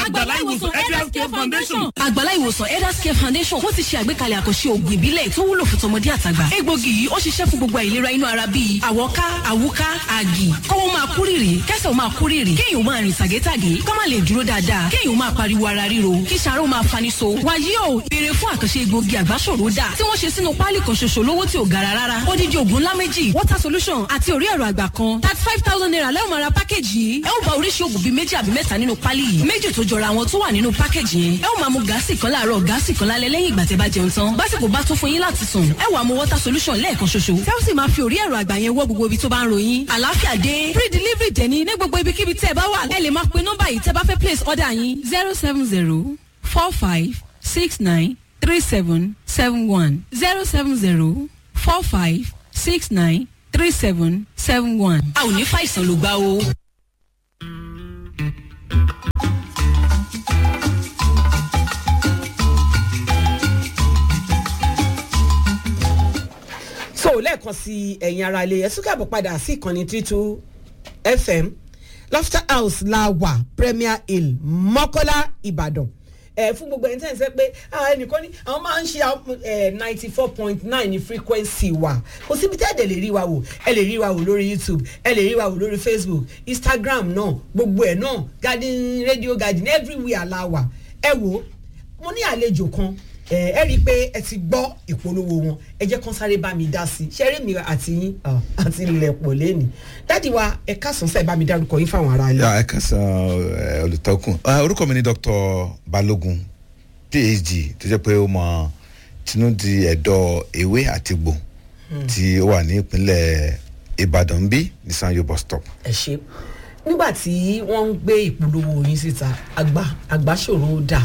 àgbàlá ìwòsàn elders care foundation. àgbàlá ìwòsàn elders care foundation wọ́n ti ṣe àgbékalẹ̀ àkànṣe ògùn ìbílẹ̀ tó wúlò fún tọmọdé àtàgbà. egbògi yìí ó ṣiṣẹ́ fún gbogbo àìlera inú ara bíi àwọ̀ká àwúká àgì kọ́wọ́ máa kú rìrì kẹ́sẹ̀ máa kú rìrì kéèyàn máa rìn tàgétàgé kọ́ máa lè dúró dáadáa kéèyàn máa pariwo ara ríro kí sàárò máa fani so. wàyí o béèrè fún àkànṣe egbògi àgbáṣòro dà tí wọ́n ṣe sínú páálí kan ṣoṣo lówó tí ò gara rárá. odidi ògùn ńlá méjì water solution àti orí ẹ̀rọ àgbà kan thirty five thousand naira lẹ́wọ̀n máa ra pákéjì yìí. ẹ ó bá oríṣi ògùn bíi méjì àbí mẹ́ta nínú páálí yìí. méjì tó jọra wọn tó wà nínú pákéjì yẹn. ẹ ó máa mu gáàsì kan láàárọ̀ gáàsì kan lálẹ́ lẹ́yìn ìgbà tẹ́ bá jẹun tán. básìkò bá tó fún yín láti sùn. ẹ wàá mu water solution lẹ́ẹ̀kan ṣoṣo. tẹ́ ó sì máa fi orí ẹ̀rọ àgbà yẹn wọ́ gbogbo ibi tó bá ń ròyìn. àlàáfíà dé free delivery dẹ̀ ní ní gbogbo ibikíbi tẹ́ ẹ bá wà. ẹ lè máa pe nọ́mbà yìí tẹ́ bá fẹ́ place order yín zero seven zero four five six nine three seven seven one zero seven zero four five six nine three seven seven one. a ò ní fàìsàn ló gbá o. so lẹ́ẹ̀kan sí ẹ̀yin ara ilé ẹ̀sùn káàbọ̀ padà sí ìkànnì títú fm laughter house la wà premier hill mọ́kọ́lá ìbàdàn ẹ fún gbogbo ẹni tẹ́ ẹ sẹ́ pé ẹnìkan ní àwọn máa ń ṣe ninety four point nine ní frequency wa kò síbi tẹ́ ẹ dẹ̀ lè rí wa wò ẹ lè rí wa wò lórí youtube ẹ lè rí wa wò lórí facebook instagram náà gbogbo ẹ̀ náà garden radio garden everywhere la wà ẹ wò mo ní àlejò kan ẹ ẹ rí i pé ẹ ti gbọ́ ìpolówó wọn ẹ jẹ́ kán sáré bá mi dá sí i ṣẹ́rí mi àti yín àti ilẹ̀ pọ̀ lẹ́nu dáàdi wa ẹ káàsán sẹ́ẹ̀ bá mi dárúkọ yín fáwọn ará ilé. ẹ kásán olùtọ́kùn orúkọ mi ni dr balogun phd tó jẹ́ pé ó mọ tinúdi ẹ̀dọ̀ ewé àti gbò tí ó wà ní ìpínlẹ̀ ìbàdàn bí ní sanyo bus stop. ẹ ṣe nígbà tí wọ́n ń gbé ìpolówó yín síta àgbà àgbàṣòro dà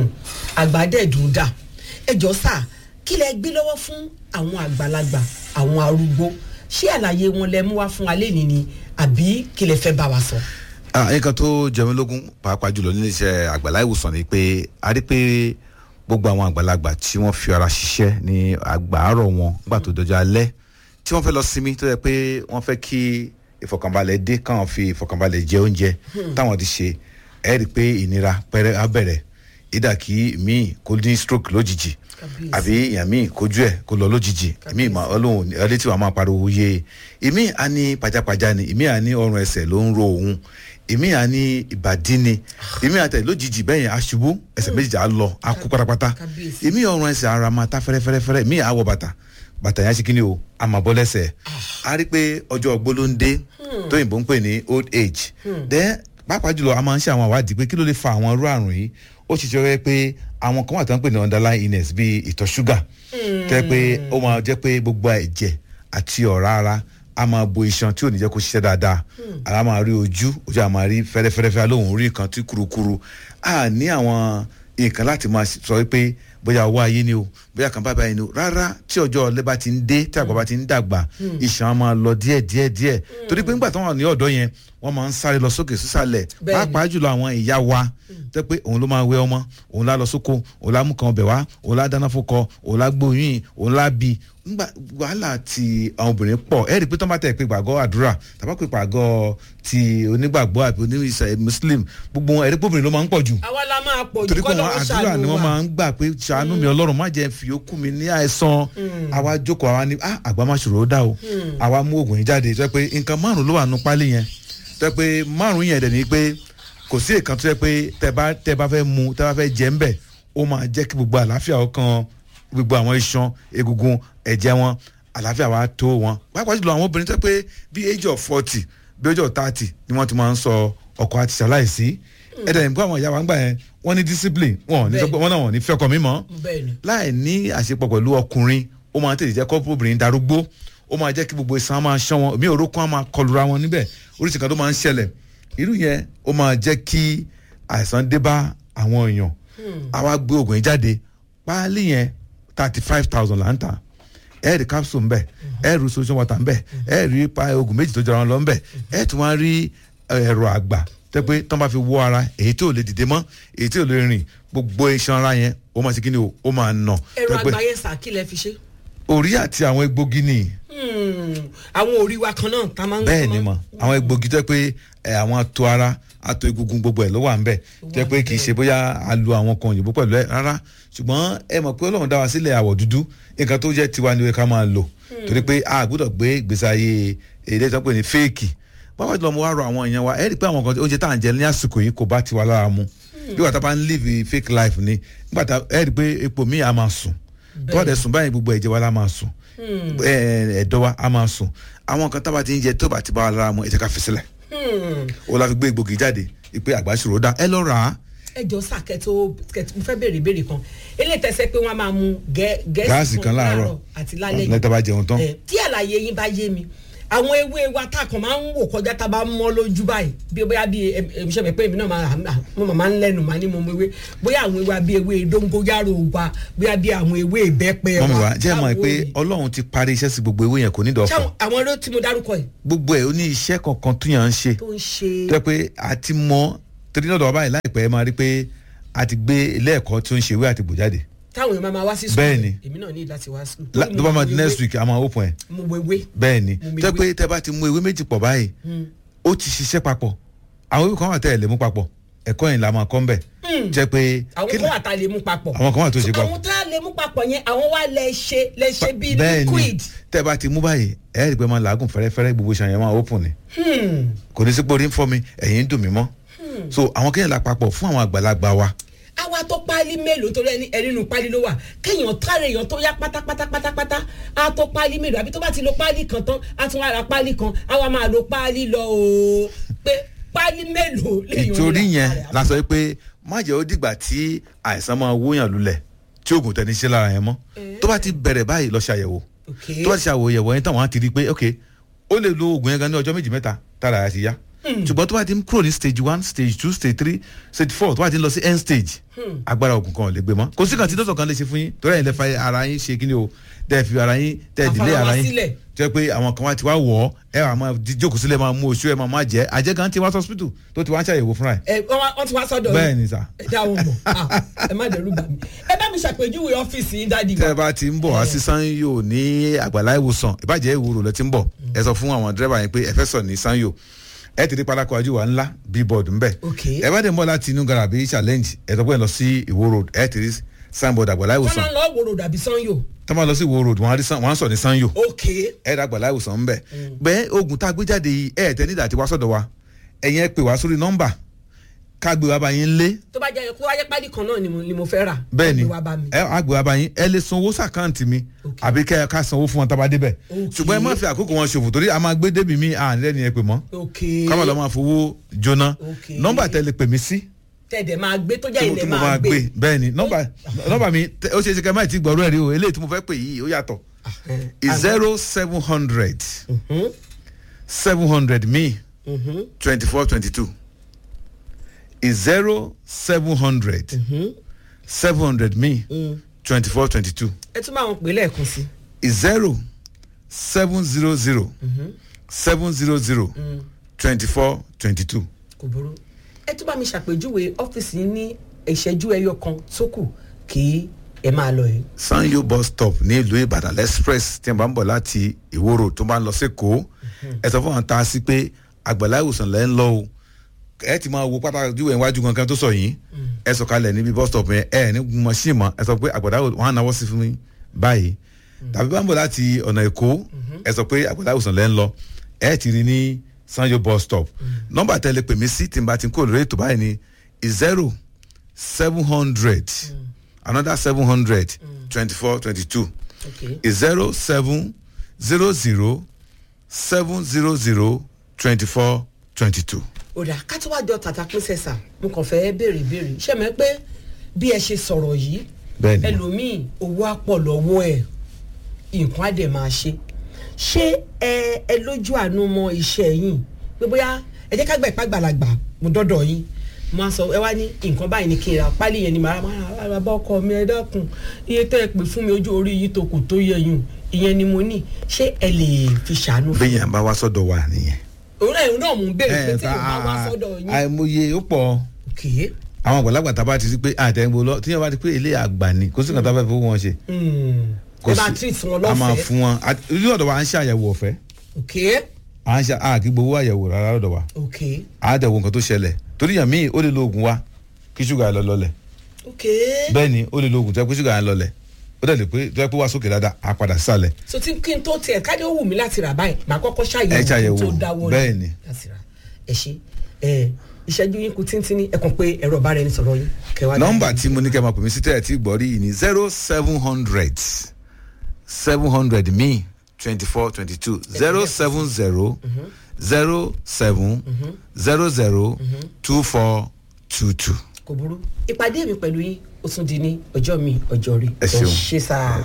àgbàdẹ̀dùn dà ẹjọ́ sà kí lẹ gbé lọ́wọ́ fún àwọn àgbàlagbà àwọn arúgbó ṣé àlàyé wọn lẹ mú wá fún wa lẹ́ni ni àbí kí lẹ fẹ́ bá wa sọ. nǹkan tó jẹ mí lógún pàápàá jùlọ nílé iṣẹ́ àgbàlá ìwòsàn ni pé a rí pé gbogbo àwọn àgbàlagbà tí wọ́n fi ara ṣiṣẹ́ ní àgbàárọ̀ wọn nígbà tó dọjọ́ alẹ́ tí wọ́n fẹ́ lọ sinmi tó yẹ pé wọ́n fẹ́ kí ìfọkànbalẹ̀ dé káwọn fi ìfọkànbalẹ̀ jẹ oúnjẹ táwọn ti ṣe ẹ rí i pé ìnira pẹrẹ á bẹ̀rẹ̀ ìdá kí míì kó ní stroke lójijì àbí èèyàn míì kojú ẹ kó lọ lójijì èmi ìmọ̀ ọlọ́run ẹlẹ́ tí wàá máa pariwo yé èmi à ní pajápajá ni èmi à ní ọrùn ẹsẹ̀ ló ń ro òun èmi à ní ìbàdí ni èmi àtẹ lójijì bẹ́ẹ̀ yẹn aṣubú ẹsẹ̀ méjì á lọ á kú pátápátá èmi ọrùn ẹsẹ̀ ara máa ta fẹ́rẹ́fẹ́rẹ́fẹ́rẹ́ èmi àwọ̀ bàtà bàtà yẹn ṣe kí ni o a máa bọ́ lẹ́sẹ̀ a rí pé ọjọ́ ọgbó ló ń dé tóyìnbó ń pè ní old age then pàápàá jùlọ a máa ń ṣe àwọn àwádìí pé kí ló lè fa àwọn irú àrùn yìí ó ṣiṣẹ́ rẹ pé àwọn kan wà tó ń pè ní underlying illness bíi ìtọ̀ ṣúgà tẹ́ pé ó máa jẹ́ pé gbogbo ẹ̀jẹ̀ àti ọ̀rá ara a máa bo iṣan tí ò ní jẹ́ kó ṣiṣẹ́ dáadáa ara máa rí ojú ojú a máa rí fẹ́rẹ́fẹ́rẹ́fẹ́ alóhùn rí nǹkan tí kurukuru a ní àwọn nǹkan láti máa sọ pé bóyá owó ayé ni o bóyá kan bá báyìí ni o rárá tí ọjọ́ ọ̀lẹ́ bá ti ń dé tí àgbà bá ti ń dàgbà iṣan á máa lọ díẹ̀ díẹ̀ díẹ̀ torí pé nígbà tí wọ́n wà ní ọ̀dọ́ yẹn wọ́n máa ń sáré lọ sókè sísàlẹ̀ pàápàá jùlọ àwọn ìyá wa tẹ́ pé òun ló máa wẹ ọmọ òun lá lọ sóko òun lá mú kan ọbẹ̀ wá òun lá dáná fọkọ òun lá gbóyún òun lá bí nígbà wàhálà ti àwọn obìnrin pọ̀ ẹ rí i pé tó máa tẹ̀ pé gbàgọ́ àdúrà tàbá pé gbàgọ́ ti onígbàgbọ́ àbí oníṣẹ́ muslim gbogbo wọn ẹ̀rí pé obìnrin ló máa ń pọ̀ jù àwa la máa pọ̀ jù torí pé kọ́ wọn lọ́wọ́ àdúrà ni ṣàánú wọ́n wa. máa ń gbà pé ṣàánú mi ọlọ́run má jẹ́ fi okú mi ní àìsàn àwa jókòó àwa ni ah àgbà má ṣòro ó dá o àwa mú oògùn yìí jáde tó yẹ pé nǹkan márùn ló wà nù pálí yẹn tó yẹ pé márùn yẹn dẹ̀ ni pé kò sí èèkan tó yẹ pé tẹ bá tẹ bá fẹ́ mu tẹ bá fẹ́ jẹ ń bẹ̀ ó máa jẹ́ kí gbogbo àlàáfíà ọkàn gbogbo àwọn iṣan egungun ẹ̀jẹ̀ wọn àlàáfíà wa tó wọn pàápàá jùlọ àwọn obìnrin tó yẹ pé bí age of forty bí age of thirty ni wọ́n ti máa ń sọ ọkọ àti ṣaláìsí ẹ̀dẹ̀ nígbà àwọn ìyá wa ń gbà yẹn wọ́n ní discipline wọn ò ní sọ pé wọ́n náà wọ́n ní fẹ́ ọkọ mi mọ́ bẹ́ẹ̀ni láì ní àṣepọ̀ pẹ̀lú ọkùnrin ó máa tètè jẹ́ kọ́pọ̀ obìnrin darúgbó ó máa jẹ́ kí gbogbo ìsan máa ṣán wọn omi òrókùn á máa kọlura wọn níbẹ̀ oríṣi kan tó máa ń ṣẹlẹ̀ irú yẹn ó máa jẹ́ kí àìsàn dé bá àwọn èèyàn àwa gbé oògùn yìí jáde páálí yẹn thirty five thousand là ń tà ẹ rí capsule ńbẹ ẹ rí solution water ńbẹ ẹ rí pa oògùn méjì tó jọra wọn lọ ńbẹ ẹ tún wá rí ẹ̀rọ àgbà tẹ́ pé tán bá fi wọ́ ara èyí tí ò lè dìde mọ́ èyí tí ò lè rìn gbogbo iṣan ara yẹn ó máa ṣe kí ni o ó máa nà ẹ̀rọ tẹ́ pé àgbáyé sà kí lẹ fi ṣe. orí àti àwọn egbògi nìyí Hmm, àwọn orí wa kan náà tá a máa ń bẹ́ẹ̀ ni mọ̀ àwọn egbògi tó yẹ pé ẹ, àwọn ato ara àtò egungun gbogbo ẹ̀ ló wà ń bẹ̀ jẹ́ pé kì í ṣe bóyá a lu àwọn kan òyìnbó pẹ̀lú ẹ̀ rárá ṣùgbọ́n ẹ mọ̀ pé ọlọ́run dá wa sílẹ̀ àwọ̀ dúdú nǹkan tó jẹ́ tiwa ni ká máa lò torí pé a gbọ́dọ̀ gbé ìgbésí ayé èdè tó ń pè ní fẹ́ẹ̀kì báwa jùlọ mo wá rọ àwọn èèyàn wa ẹ rí i pé àwọn kan oúnjẹ tá à ń jẹ ní àsìkò yìí kò bá tiwa lára mu bí wàá tá a bá ń live fake life ni nígbà tá ẹ rí i pé epo míì á máa sùn tó wà dẹ̀ sùn báyìí gbogbo ẹ̀jẹ̀ wa la máa sùn ẹ, ẹ̀dọ̀ wa á máa sùn àwọn nǹkan tá a bá ti ń jẹ tó bá ti bá wa lára mu ẹ jẹ́ ká fi sílẹ̀ o la fi gbé egbògi jáde ìpè àgbàṣòro dá ẹ lọ rà á ẹ jọ sá kẹtó kẹtó mo fẹ́ béèrè ìbéèrè kan eléyìí tẹsẹ pé wọ́n máa mu gẹ- gáàsì kan láàárọ̀ àti lálẹ́ lẹ́tà bá jẹun tán ẹ tí àlàyé yín bá yé mi àwọn ewé wa tá a kàn máa ń wò kọjá tá a bá mọ́ lójú báyìí bí bóyá bí èmi ṣe mọ̀ pé èmi náà máa mo máa ń lẹ́nu máa ní mo mọ ewé bóyá àwọn ewé bí ewé dóngóyárò wa bóyá bí àwọn ewé ìbẹ́pẹ wa mọ́mi wa jẹ́ mọ̀ báwo pé ni? ọlọ́run ti parí iṣẹ́ sí gbogbo ewé yẹn kò ní Ṣé dọ̀fọ̀ àwọn- àwọn ló tí mo dárúkọ yìí gbogbo ẹ̀ ó ní iṣẹ́ kankan tó yàn ń ṣe tó ń ṣe tó yẹ pé a ti mọ torí náà dọ̀wọ́ báyìí láìpẹ́ ẹ máa rí pé a ti gbé ilé ẹ̀kọ́ tó ń ṣe ewé àti gbò jáde táwọn èèyàn máa ma wá sí Bẹ́ẹ̀ ni. èmi náà ní láti wá sí La- tó bá máa di next week a máa open ẹ̀ mo wo ewé bẹ́ẹ̀ ni Mo mi tó yẹ ewé. pé tẹ́ bá ti mú ewé méjì pọ̀ báyìí ó ti ṣiṣẹ́ papọ̀ àwọn ewé kan wà tẹ́ ẹ̀ lè mú papọ̀ ẹ̀kọ́ yẹn la máa kọ́ ń bẹ̀ jẹ́ pé àwọn kí kan wà tá a lè mú papọ̀ àwọn kan wà tó ṣe So, papọ̀ àwọn tá a lè mú papọ̀ yẹn àwọn wà lè ṣe lè ṣe bíi bẹ́ẹ̀ ni liquid tẹ́ bá ti mú báyìí ẹ̀ ẹ́ rí i pé máa làágùn fẹ́rẹ́fẹ́rẹ́ gbogbo ṣàn yẹn máa open ni kò ní sí pé orí ń fọ́ mi ẹ̀yìn ń dùn mí mọ́ so àwọn kéèyàn la papọ̀ fún àwọn àgbàlagbà wa àwa tó páálí mélòó torí ẹni ẹnìnú páálí ló wà kéèyàn tààrẹ èèyàn tó yá pátápátá pátápátá á tó páálí mélòó àbí tó bá ti lo páálí kan tán á tún wá ra páálí kan á wá máa lo páálí lọ o pé páálí mélòó lèèyàn ìtorí ní yẹn lára rẹ̀? la sọ pé má jẹ́ ó dìgbà tí àìsàn máa wóyàn lulẹ̀ tí oògùn tẹ̀ ní ṣe lára yẹn mọ́ tó bá ti bẹ̀rẹ̀ báyìí lọ ṣàyẹ̀wò Okay. tó bá ti ṣàyẹ̀wò yẹn tán wọ́n á ti rí i pé ok ó lè lo oògùn yẹn gan ní ọjọ́ méjì mẹ́ta tára ẹ̀ ti yá ṣùgbọ́n tó bá ti ń kúrò ní stage one stage two stage three stage four tó bá ti ń lọ sí end stage agbára oògùn kan ò lè gbé mọ́ kò sí kan tí dọ́tọ̀ kan lè ṣe fún yín torí ẹ̀yin lè fa ara yín ṣe kí ni o tẹ́ ẹ fi ara yín tẹ́ ẹ dìlé Àfara wa ara yín sílẹ̀. jẹ́ pé àwọn kan wá ti wá wọ̀ ọ́ ẹ wà máa di- jókòó sílẹ̀ máa mú oṣù ẹ máa má jẹ́ àjẹ́ kan ti wá hospital tó ti wá ń ṣàyẹ̀wò fúnra ẹ̀ ẹ wọ́n wá- wọ́n ti wá sọ́dọ̀ bẹ́ẹ̀ yín. ni sà ẹ dá wọn mọ̀ Ah, ẹ má dẹ̀rù bà mí ẹ bá mi ṣàpèjúwe ọ́fíìsì yín dáàdi tẹ́ ẹ wa bá ti ń bọ̀ wá sí sanyo ní àgbàlá ìwòsàn ìbàjẹ́ ìwòrò lẹ ti ń bọ̀ ẹ sọ fún àwọn dírẹ́bà yẹn pé ẹ fẹ́ sọ ní sanyo ẹ ti rí pálákó ajú wa ńlá billboard ńbẹ Ok. ẹ bá dẹ̀ ń bọ̀ láti inú garabi challenge ẹ sọ pé ẹ lọ sí ìwó road ẹ ti rí signboard àgbàlá wọ́n ìwòsàn máa ń lọ wòrò dàbí sanyo tọ́ máa lọ sí ìwó road wọ́n á rí san- wọ́n á sọ ní sanyo ok ẹ dá àgbàlá ìwòsàn ńbẹ bẹ́ẹ̀ oògùn tá a gbé jáde yìí ẹ tẹ́ nídà tí wá sọ̀dọ̀ wa ẹ̀yin ẹ pè wá sórí nọ́mbà ká gbé wa bá yín lé tó bá jẹ́ kó wáyé pálí kan náà ni mo- ni mo fẹ́ rà bẹ́ẹ̀ ni ẹ gbé wá bá mi. ẹ àgbẹ̀ wa bá yín ẹ lè sanwó sàkáǹtì mi Ok. àbí kẹ́ ẹ ká sanwó fún wọn tá a bá débẹ̀ Ok. ṣùgbọ́n ẹ má fi àkókò wọn ṣòfò torí a máa gbé débi mi à ń lẹ́ni ẹ pè mọ́ ok káwọn lọ́ máa fowó jóná Ok. nọ́mbà tẹ lè pè mí sí tẹ̀dẹ̀ máa gbé tó jẹ́ tí mo- ilẹ̀ tí mo máa gbé bẹ́ẹ̀ ni nọ́mbà nọ́mbà mi tẹ- ó ṣe é ṣe kẹ́ máa ti gbọ́rọ̀ ẹ̀ rí o eléyìí tí mo fẹ́ pè yìí ó yàtọ̀ zero seven hundred seven hundred mi twenty four twenty two zero seven hundred seven hundred mi twenty four twenty two ẹ tún máa wọn pè lẹ́ẹ̀kan sí zero seven zero zero seven zero zero twenty four twenty two. kò burú ẹ tún bá mi ṣàpèjúwe ọ́fíìsì yín ní ìṣẹ́jú ẹyọ kan tó kù kí ẹ máa lọ yìí. sanyo bus stop ní ìlú ìbàdàn express tí wọn bá ń bọ̀ láti ìwòrò tó bá ń lọ sẹ́kọ̀ọ́ ẹ sọ fún wọn ta sí pé àgbàlá ìwòsàn lẹ́ ń lọ o ẹ ti máa wo pátákó ìwé iwájú kankan tó sọ yìí ẹ sọ kalẹ̀ níbi bus stop yẹn ẹ ní gun machine mọ́ ẹ sọ pé àgbàlá ìwòsàn wọn á náwó sí fún mi báyìí tàbí bá ń bọ̀ láti ọ̀nà èkó ẹ sọ pé àgbàlá ìwòsàn lẹ́ ń lọ ẹ ti rí ní sanyo bus stop nọ́mbà tẹ́lẹ̀ pè mí sí tí n bá ti kó lórí ètò báyìí ni zero seven hundred another seven hundred twenty-four twenty-two Okay. zero seven zero zero seven zero zero twenty-four twenty-two. òdà ká tó wá jọ tàtà pín sẹ́sà mo kàn fẹ́ béèrè béèrè ṣé mi pé bí ẹ ṣe sọ̀rọ̀ yìí Bẹ́ẹ̀ni. ẹlòmíì owó á pọ̀ lọ́wọ́ ẹ̀ nǹkan á dẹ̀ máa ṣe ṣé ẹ ẹ lójú àánú mọ iṣẹ́ yìí pé bóyá ẹ jẹ́ ká gbà ipá gbàlagbà mo dọ́dọ̀ yín mo á sọ ẹ wá ní nǹkan báyìí ni kí n ra pálí yẹn ni màá máa ra bá ọkọ mi ẹ dákun iye tẹ́ ẹ pè fún mi ojú orí yìí tó kù tó yẹ yùn ìyẹn ni mo ní ṣé ẹ lè fi ṣàánú fún mi. bẹ́ẹ̀ yẹn bá wá sọ́dọ̀ wa nìyẹn. òun náà òun náà mò ń béèrè pé ẹ tí yóò bá wá sọ́dọ̀ yín. àìmọye ó pọ̀ Okay. àwọn àgbàlagbà tá a bá ti rí pé àtẹ̀wò lọ tí yẹn bá ti pé ilé àgbà ni kò sí nǹkan tá a fẹ́ fowó wọn ṣe. ẹ máa treat wọn a máa lọ́fẹ̀ẹ́. fún wọn a- ojú ọ̀dọ̀ wa à ń ṣe àyẹ̀wò ọ̀fẹ́ Okay. à ń ṣe a kì í gbowó àyẹ̀wò rárá lọ́dọ̀ wa Okay. a dẹ̀ wo nǹkan tó ṣẹlẹ̀ torí yàn míì ó lè lo oògùn wa kí ṣúgà yẹn lọ lọlẹ̀ ok bẹ́ẹ̀ ni ó lè lo oògùn tó yẹ pé ṣúgà yẹn lọlẹ̀ ó dẹ̀ lè pé tó yẹ pé wá sókè dáadáa á padà sísàlẹ̀ so tí kí n tó tiẹ̀ káde ó wù mí láti rà báyìí màá kọ́kọ́ ṣàyẹ̀wò Ẹ ṣàyẹ̀wò, kí n tó dáwọ́ bẹ́ẹ̀ ni. láti rà ẹ ṣe ẹ ìṣẹ́jú yín kù tíntínní ẹ kàn pé ẹ̀rọ ọ̀bára ẹni sọ̀rọ̀ yín kẹwàá nọ́mbà tí mo ní kẹ́ máa pè mí sí tẹ́lẹ̀ tí gbọ́ rí yìí ni zero seven hundred seven hundred mi twenty four twenty two zero seven zero zero seven zero zero two four two two. kò burú ìpàdé mi pẹ̀lú yín ó tún di ní ọjọ́ mi ọjọ́ rí Ẹ ṣeun. ṣe sáà.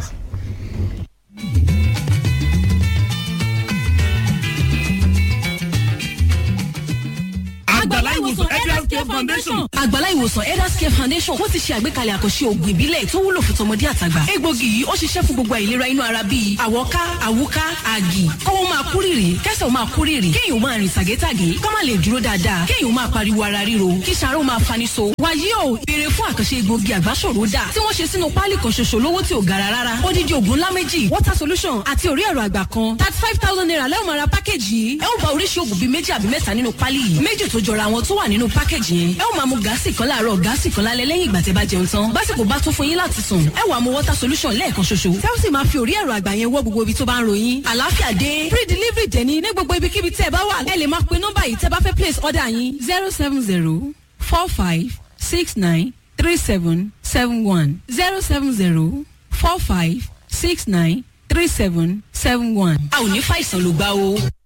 àgbàlá ìwòsàn health care foundation. àgbàlá ìwòsàn elders care foundation wọ́n ti ṣe àgbékalẹ̀ àkànṣe ògùn ìbílẹ̀ tó wúlò fún tọmọdé àtàgbà egbògi yìí ó ṣiṣẹ́ fún gbogbo àìlera inú ara bíi àwọ̀ká àwúká àgì kọ́wọ́ máa kú rìrì kẹ́sẹ̀ ó máa kú rìrì kéèyàn ó máa rìn tàgétàgé kọ́ máa lè dúró dáadáa kéèyàn ó máa pariwo ara ríro kí sàárò máa fani so wàyí o béèrè fún àkànṣe egbògi àgbáṣòro dà tí wọ́n ṣe sínú páálí kan ṣoṣo lówó tí ò gara rárá odidi ògùn ńlá méjì water solution àti orí ẹ̀rọ àgbà kan thirty five thousand naira lẹ́wọ̀n máa ra pákéjì yìí ẹ ó bá oríṣi ògùn bíi méjì àbí mẹ́ta nínú páálí yìí méjì tó jọra wọn tó wà nínú pákéjì yẹn ẹ ó máa mu gáàsì kan láàárọ̀ gáàsì kan lálẹ́ lẹ́yìn ìgbà tẹ́ bá jẹun tán básìkò bá tó fún yín láti sùn ẹ wàá mu water solution lẹ́ẹ̀kan ṣoṣo tẹ́ ó sì máa fi orí ẹ̀rọ àgbà yẹn wọ́ gbogbo ibi tó bá ń ròyìn àlàáfíà dé free delivery dẹ̀ ní ní gbogbo ibikíbi tẹ́ ẹ bá wà ẹ lè máa pe nọ́mbà yìí tẹ́ bá fẹ́ place order yín zero seven zero four five six nine three seven seven one zero seven zero four five six nine three seven seven one. a ò ní fàìsàn ló gbá o.